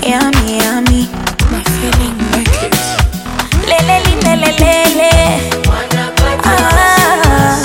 yummy, yummy. My feeling make it. Lele, lele, lele, lele. Ah,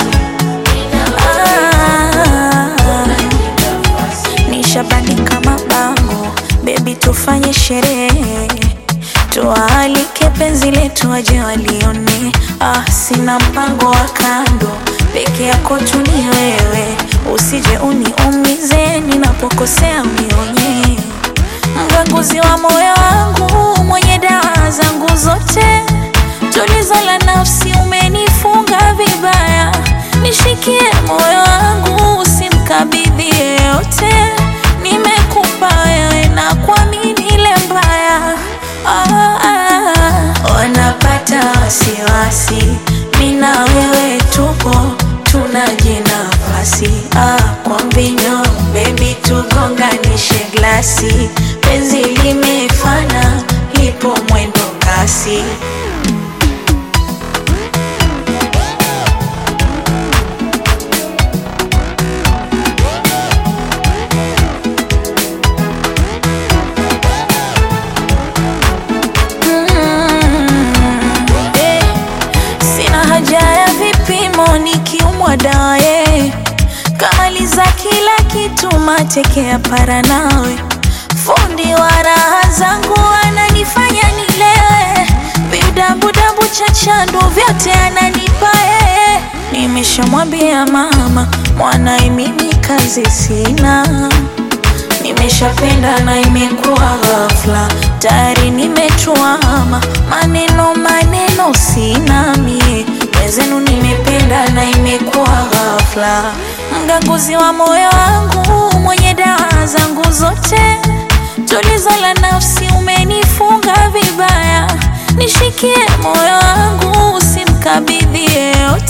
ah. Nishabandika mabango, baby, tufanye sherehe, tuwaalike penzi letu waje walione. Ah, sina mpango wa kando, peke yako tu ni wewe, usije uniumize ninapokosea, unionye mganguzi wa moyo wangu, mwenye dawa zangu zote, tulizo la nafsi, umenifunga vibaya, nishikie moyo wangu, usimkabidhi yeyote, nimekupa wewe na kuamini ile mbaya ah, ah. Wanapata wasiwasi, mina wewe tupo tunaje nafasi ah, kwa mbinyo baby, tugonganishe glasi, penzi limefana, lipo mwendo kasi. Mm, eh. Sina haja ya vipimo nikiumwa daye, kamaliza kila kitu, mateke ya para nawe, fundi wa raha zangu ananifanya nilewe, vidabudabu cha chandu vyote ananipa yeye. Nimeshamwambia mama mwanae, mimi kazi sina Nimeshapenda na imekuwa ghafla, tayari nimetuama, maneno maneno sina mie, wezenu nimependa na imekuwa ghafla, mganguzi wa moyo wangu, mwenye dawa zangu zote, tulizo la nafsi, umenifunga vibaya, nishikie moyo wangu, usimkabidhi yeyote